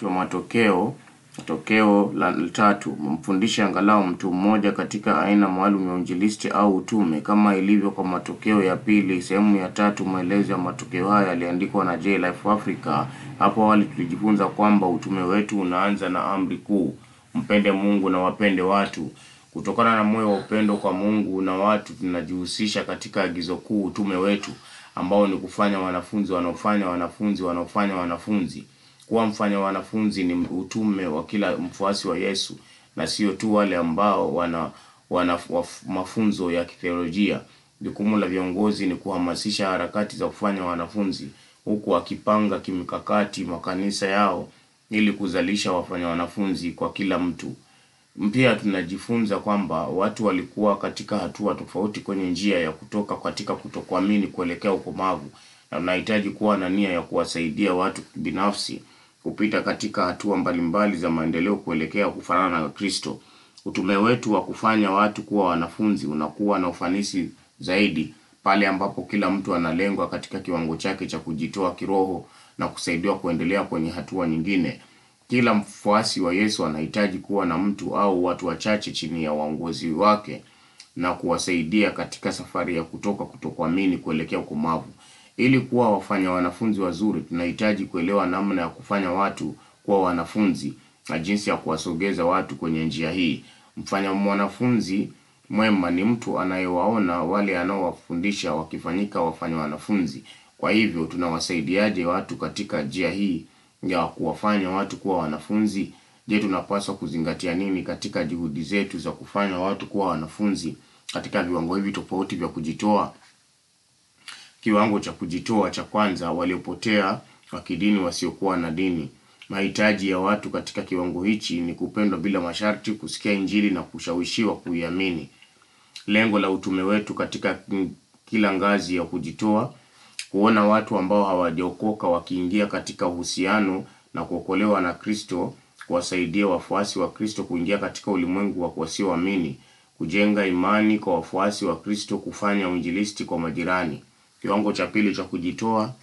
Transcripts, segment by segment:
tatu matokeo tokeo la tatu mfundishe angalau mtu mmoja katika aina maalum ya uinjilisti au utume kama ilivyo kwa matokeo ya pili sehemu ya tatu maelezo ya matokeo haya yaliandikwa na J Life Africa hapo awali tulijifunza kwamba utume wetu unaanza na amri kuu mpende Mungu na wapende watu kutokana na moyo wa upendo kwa Mungu na watu tunajihusisha katika agizo kuu utume wetu ambao ni kufanya wanafunzi wanaofanya wanafunzi wanaofanya wanafunzi kuwa mfanya wanafunzi ni utume wa kila mfuasi wa Yesu na sio tu wale ambao wana, wana waf- mafunzo ya kitheolojia. Jukumu la viongozi ni kuhamasisha harakati za kufanya wanafunzi huku wakipanga kimkakati makanisa yao ili kuzalisha wafanya wanafunzi kwa kila mtu. Pia tunajifunza kwamba watu walikuwa katika hatua tofauti kwenye njia ya kutoka katika kutokuamini kuelekea ukomavu, na unahitaji kuwa na nia ya kuwasaidia watu binafsi kupita katika hatua mbalimbali za maendeleo kuelekea kufanana na Kristo. Utume wetu wa kufanya watu kuwa wanafunzi unakuwa na ufanisi zaidi pale ambapo kila mtu analengwa katika kiwango chake cha kujitoa kiroho na kusaidiwa kuendelea kwenye hatua nyingine. Kila mfuasi wa Yesu anahitaji kuwa na mtu au watu wachache chini ya uongozi wake na kuwasaidia katika safari ya kutoka kutokuamini kuelekea ukomavu. Ili kuwa wafanya wanafunzi wazuri, tunahitaji kuelewa namna ya kufanya watu kuwa wanafunzi na jinsi ya kuwasogeza watu kwenye njia hii. Mfanya mwanafunzi mwema ni mtu anayewaona wale anaowafundisha wakifanyika wafanya wanafunzi. Kwa hivyo tunawasaidiaje watu katika njia hii ya kuwafanya watu kuwa wanafunzi? Je, tunapaswa kuzingatia nini katika juhudi zetu za kufanya watu kuwa wanafunzi katika viwango hivi tofauti vya kujitoa? Kiwango cha kujitoa cha kwanza, waliopotea wa kidini wasiokuwa na dini. Mahitaji ya watu katika kiwango hichi ni kupendwa bila masharti, kusikia Injili na kushawishiwa kuiamini. Lengo la utume wetu katika kila ngazi ya kujitoa, kuona watu ambao hawajaokoka wakiingia katika uhusiano na kuokolewa na Kristo, kuwasaidia wafuasi wa Kristo kuingia katika ulimwengu wa wasioamini, kujenga imani kwa wafuasi wa Kristo, kufanya uinjilisti kwa majirani. Kiwango cha pili cha kujitoa,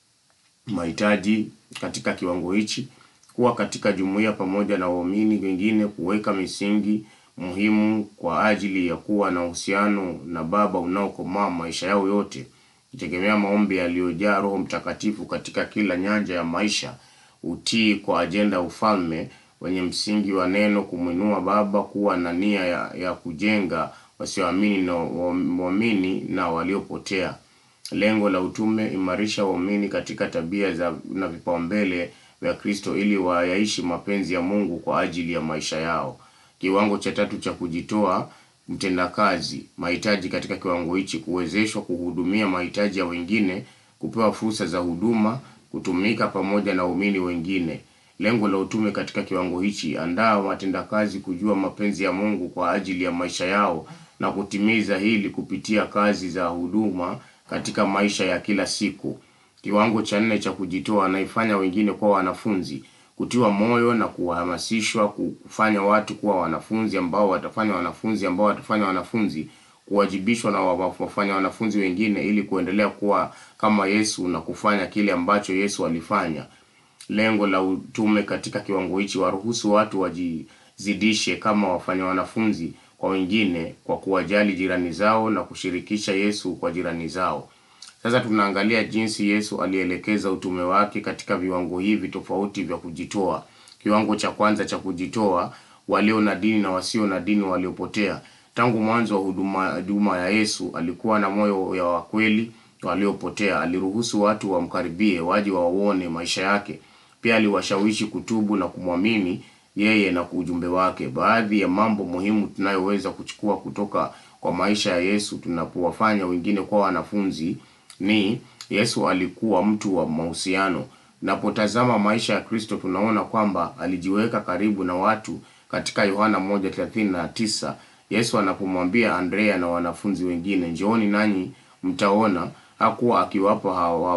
mahitaji katika kiwango hichi, kuwa katika jumuiya pamoja na waumini wengine, kuweka misingi muhimu kwa ajili ya kuwa na uhusiano na Baba unaokomaa maisha yao yote, kutegemea maombi yaliyojaa Roho Mtakatifu katika kila nyanja ya maisha, utii kwa ajenda ya ufalme wenye msingi wa neno, kumwinua Baba, kuwa na nia ya, ya kujenga wasioamini na waamini na waliopotea. Lengo la utume, imarisha waumini katika tabia za na vipaumbele vya Kristo ili wayaishi mapenzi ya Mungu kwa ajili ya maisha yao. Kiwango cha tatu cha kujitoa, mtendakazi. Mahitaji katika kiwango hichi, kuwezeshwa kuhudumia mahitaji ya wengine, kupewa fursa za huduma, kutumika pamoja na waumini wengine. Lengo la utume katika kiwango hichi, andaa watendakazi kujua mapenzi ya Mungu kwa ajili ya maisha yao na kutimiza hili kupitia kazi za huduma katika maisha ya kila siku. Kiwango cha nne cha kujitoa, anaifanya wengine kuwa wanafunzi, kutiwa moyo na kuhamasishwa kufanya watu kuwa wanafunzi ambao watafanya wanafunzi ambao watafanya wanafunzi, kuwajibishwa na wafanya wanafunzi wengine ili kuendelea kuwa kama Yesu na kufanya kile ambacho Yesu alifanya. Lengo la utume katika kiwango hichi, waruhusu watu wajizidishe kama wafanya wanafunzi kwa wengine kwa kuwajali jirani zao na kushirikisha Yesu kwa jirani zao. Sasa tunaangalia jinsi Yesu alielekeza utume wake katika viwango hivi tofauti vya kujitoa. Kiwango cha kwanza cha kujitoa, walio na dini na wasio na dini waliopotea. Tangu mwanzo wa huduma huduma ya Yesu alikuwa na moyo ya wakweli waliopotea. Aliruhusu watu wamkaribie, waje waone maisha yake. Pia aliwashawishi kutubu na kumwamini yeye na ujumbe wake. Baadhi ya mambo muhimu tunayoweza kuchukua kutoka kwa maisha ya Yesu tunapowafanya wengine kuwa wanafunzi ni Yesu alikuwa mtu wa mahusiano. Napotazama maisha ya Kristo tunaona kwamba alijiweka karibu na watu katika Yohana 1:39 Yesu anapomwambia Andrea na wanafunzi wengine, njooni nanyi mtaona, hakuwa akiwapa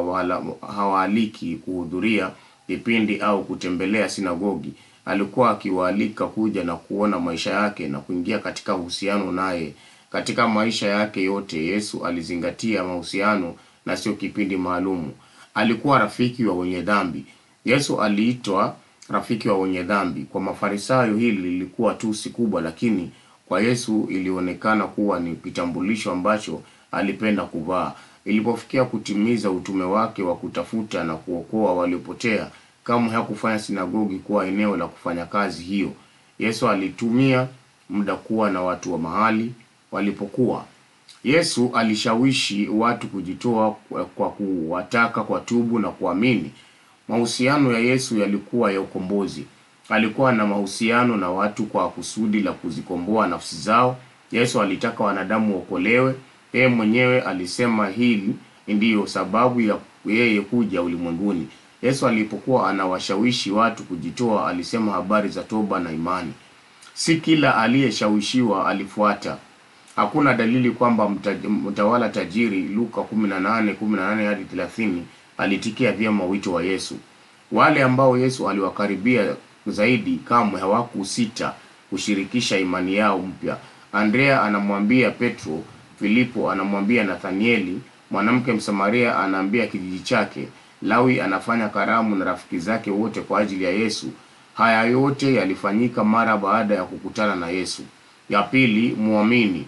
hawaaliki kuhudhuria vipindi au kutembelea sinagogi. Alikuwa akiwaalika kuja na kuona maisha yake na kuingia katika uhusiano naye. Katika maisha yake yote Yesu alizingatia mahusiano na sio kipindi maalumu. Alikuwa rafiki wa wenye dhambi. Yesu aliitwa rafiki wa wenye dhambi. Kwa Mafarisayo hili lilikuwa tusi kubwa, lakini kwa Yesu ilionekana kuwa ni kitambulisho ambacho alipenda kuvaa. Ilipofikia kutimiza utume wake wa kutafuta na kuokoa waliopotea, kamwe hakufanya sinagogi kuwa eneo la kufanya kazi hiyo. Yesu alitumia muda kuwa na watu wa mahali walipokuwa. Yesu alishawishi watu kujitoa kwa kuwataka kwa tubu na kuamini. Mahusiano ya Yesu yalikuwa ya ukombozi. Alikuwa na mahusiano na watu kwa kusudi la kuzikomboa nafsi zao. Yesu alitaka wanadamu waokolewe. Yeye mwenyewe alisema hili ndiyo sababu ya yeye kuja ulimwenguni. Yesu alipokuwa anawashawishi watu kujitoa, alisema habari za toba na imani. Si kila aliyeshawishiwa alifuata. Hakuna dalili kwamba mta- mtawala tajiri Luka 18:18 hadi 30 alitikia vyema wito wa Yesu. Wale ambao Yesu aliwakaribia zaidi kamwe hawakusita kushirikisha imani yao mpya. Andrea anamwambia Petro, Filipo anamwambia Nathanieli, mwanamke Msamaria anaambia kijiji chake, Lawi anafanya karamu na rafiki zake wote kwa ajili ya Yesu. Haya yote yalifanyika mara baada ya kukutana na Yesu. Ya pili, muamini.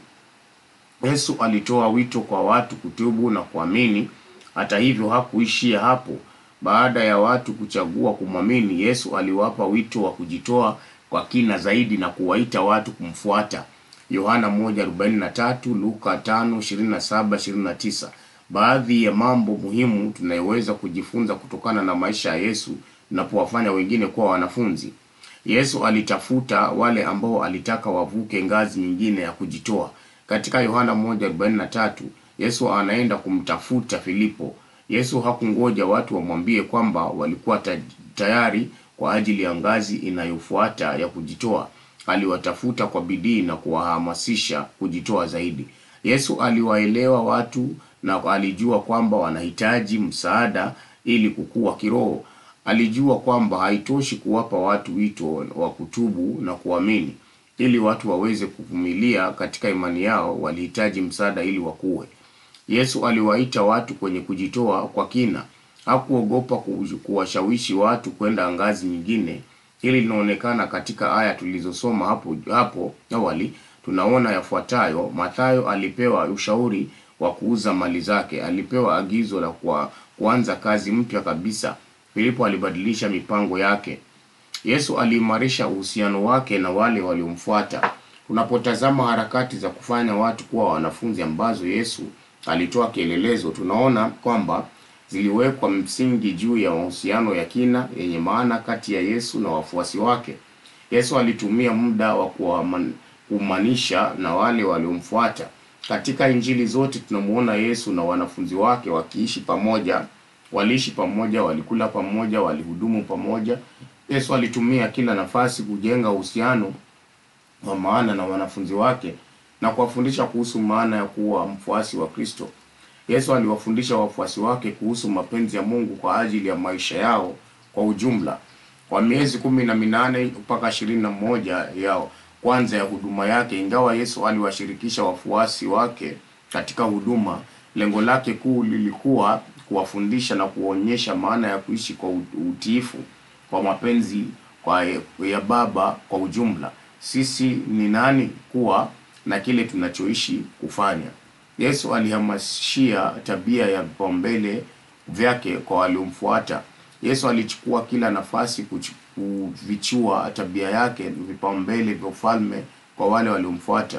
Yesu alitoa wito kwa watu kutubu na kuamini. Hata hivyo, hakuishia hapo. Baada ya watu kuchagua kumwamini, Yesu aliwapa wito wa kujitoa kwa kina zaidi na kuwaita watu kumfuata. Yohana 1:43, Luka 5:27-29. Baadhi ya mambo muhimu tunayoweza kujifunza kutokana na maisha ya Yesu tunapowafanya wengine kuwa wanafunzi. Yesu alitafuta wale ambao alitaka wavuke ngazi nyingine ya kujitoa. Katika Yohana 1:43, Yesu anaenda kumtafuta Filipo. Yesu hakungoja watu wamwambie kwamba walikuwa ta- tayari kwa ajili ya ngazi inayofuata ya kujitoa. Aliwatafuta kwa bidii na kuwahamasisha kujitoa zaidi. Yesu aliwaelewa watu na alijua kwamba wanahitaji msaada ili kukua kiroho. Alijua kwamba haitoshi kuwapa watu wito wa kutubu na kuamini. Ili watu waweze kuvumilia katika imani yao, walihitaji msaada ili wakue. Yesu aliwaita watu kwenye kujitoa kwa kina. Hakuogopa ku- kuwashawishi watu kwenda ngazi nyingine. Hili linaonekana katika aya tulizosoma hapo hapo awali. Tunaona yafuatayo: Mathayo alipewa ushauri wa kuuza mali zake. Alipewa agizo la kwa kuanza kazi mpya kabisa. Filipo alibadilisha mipango yake. Yesu aliimarisha uhusiano wake na wale waliomfuata. Tunapotazama harakati za kufanya watu kuwa wanafunzi ambazo Yesu alitoa kielelezo, tunaona kwamba ziliwekwa msingi juu ya mahusiano ya kina yenye maana kati ya Yesu na wafuasi wake. Yesu alitumia muda wa kuwaman- kuumanisha na wale waliomfuata. Katika Injili zote tunamuona Yesu na wanafunzi wake wakiishi pamoja, waliishi pamoja, walikula pamoja, walihudumu pamoja. Yesu alitumia kila nafasi kujenga uhusiano wa maana na wanafunzi wake na kuwafundisha kuhusu maana ya kuwa mfuasi wa Kristo. Yesu aliwafundisha wafuasi wake kuhusu mapenzi ya Mungu kwa ajili ya maisha yao kwa ujumla. Kwa miezi kumi na minane mpaka ishirini na moja ya kwanza ya huduma yake, ingawa Yesu aliwashirikisha wafuasi wake katika huduma, lengo lake kuu lilikuwa kuwafundisha na kuonyesha maana ya kuishi kwa ut- utiifu kwa mapenzi kwa ya Baba kwa ujumla. Sisi ni nani kuwa na kile tunachoishi kufanya. Yesu alihamasishia tabia ya vipaumbele vyake kwa waliomfuata. Yesu alichukua kila nafasi kuchu- kuvichua tabia yake, vipaumbele vya ufalme kwa wale waliomfuata.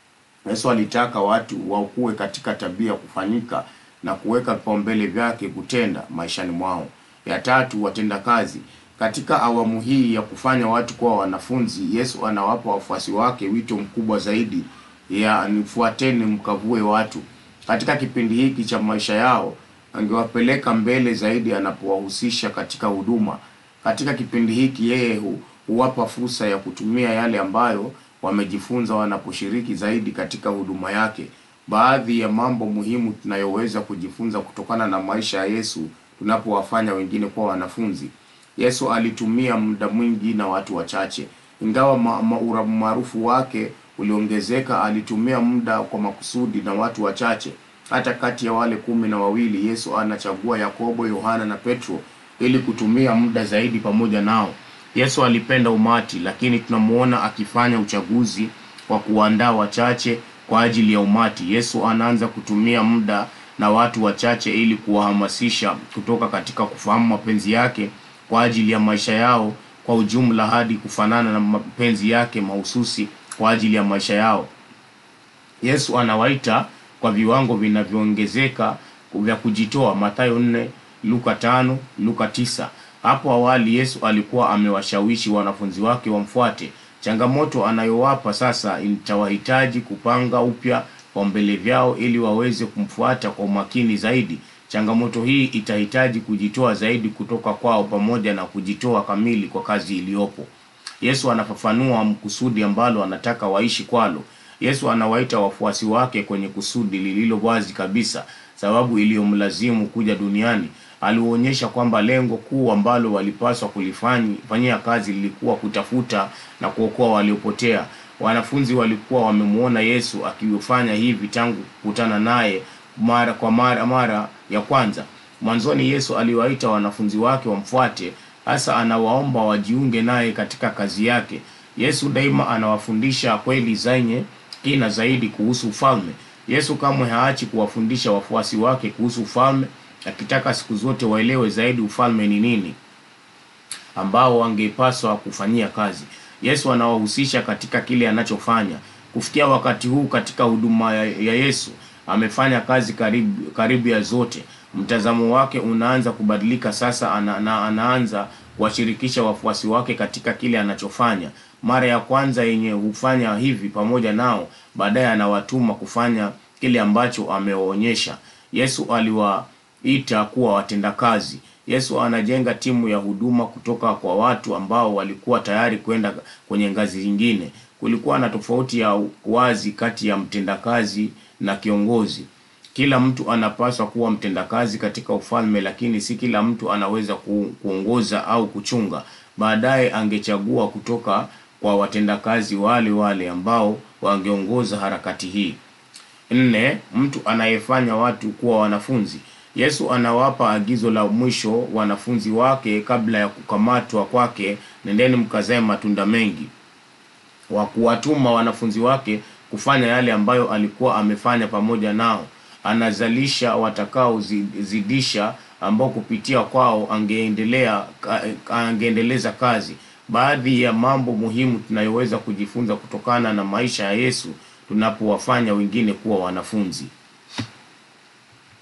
Yesu alitaka watu wakuwe katika tabia ya kufanyika na kuweka vipaumbele vyake kutenda maishani mwao. Ya tatu, watenda kazi. Katika awamu hii ya kufanya watu kuwa wanafunzi, Yesu anawapa wafuasi wake wito mkubwa zaidi ya nifuateni mkavue watu. Katika kipindi hiki cha maisha yao, angewapeleka mbele zaidi anapowahusisha katika huduma. Katika kipindi hiki yeye hu, huwapa fursa ya kutumia yale ambayo wamejifunza wanaposhiriki zaidi katika huduma yake. Baadhi ya mambo muhimu tunayoweza kujifunza kutokana na maisha ya Yesu tunapowafanya wengine kuwa wanafunzi. Yesu alitumia muda mwingi na watu wachache. Ingawa ma- ma- umaarufu wake uliongezeka, alitumia muda kwa makusudi na watu wachache. Hata kati ya wale kumi na wawili, Yesu anachagua Yakobo, Yohana na Petro ili kutumia muda zaidi pamoja nao. Yesu alipenda umati, lakini tunamuona akifanya uchaguzi wa kuandaa wachache kwa ajili ya umati. Yesu anaanza kutumia muda na watu wachache ili kuwahamasisha kutoka katika kufahamu mapenzi yake kwa ajili ya maisha yao kwa ujumla hadi kufanana na mapenzi yake mahususi kwa ajili ya maisha yao. Yesu anawaita kwa viwango vinavyoongezeka vya kujitoa, Mathayo 4, Luka 5, Luka 9. Hapo awali Yesu alikuwa amewashawishi wanafunzi wake wamfuate. Changamoto anayowapa sasa itawahitaji kupanga upya vipaumbele vyao ili waweze kumfuata kwa umakini zaidi. Changamoto hii itahitaji kujitoa zaidi kutoka kwao pamoja na kujitoa kamili kwa kazi iliyopo. Yesu anafafanua kusudi ambalo anataka waishi kwalo. Yesu anawaita wafuasi wake kwenye kusudi lililo wazi kabisa, sababu iliyomlazimu kuja duniani. Alionyesha kwamba lengo kuu ambalo walipaswa kulifanyia kazi lilikuwa kutafuta na kuokoa waliopotea. Wanafunzi walikuwa wamemwona Yesu akifanya hivi tangu kukutana naye mara kwa mara mara ya kwanza. Mwanzoni Yesu aliwaita wanafunzi wake wamfuate, hasa anawaomba wajiunge naye katika kazi yake. Yesu daima anawafundisha kweli zenye kina zaidi kuhusu ufalme. Yesu kamwe haachi kuwafundisha wafuasi wake kuhusu ufalme, akitaka siku zote waelewe zaidi ufalme ni nini ambao wangepaswa kufanyia kazi. Yesu anawahusisha katika kile anachofanya. Kufikia wakati huu katika huduma ya, ya Yesu amefanya kazi karibu, karibu ya zote. Mtazamo wake unaanza kubadilika sasa. Ana, na, anaanza kuwashirikisha wafuasi wake katika kile anachofanya. Mara ya kwanza yenye hufanya hivi pamoja nao, baadaye anawatuma kufanya kile ambacho amewaonyesha. Yesu aliwaita kuwa watendakazi. Yesu anajenga timu ya huduma kutoka kwa watu ambao walikuwa tayari kwenda kwenye ngazi nyingine. Kulikuwa na tofauti ya wazi kati ya mtendakazi na kiongozi. Kila mtu anapaswa kuwa mtendakazi katika ufalme, lakini si kila mtu anaweza ku, kuongoza au kuchunga. Baadaye angechagua kutoka kwa watendakazi wale wale ambao wangeongoza harakati hii. Nne, mtu anayefanya watu kuwa wanafunzi. Yesu anawapa agizo la mwisho wanafunzi wake kabla ya kukamatwa kwake, nendeni mkazae matunda mengi, wa kuwatuma wanafunzi wake kufanya yale ambayo alikuwa amefanya pamoja nao. Anazalisha watakaozidisha, ambao kupitia kwao angeendelea angeendeleza kazi. Baadhi ya mambo muhimu tunayoweza kujifunza kutokana na maisha ya Yesu tunapowafanya wengine kuwa wanafunzi.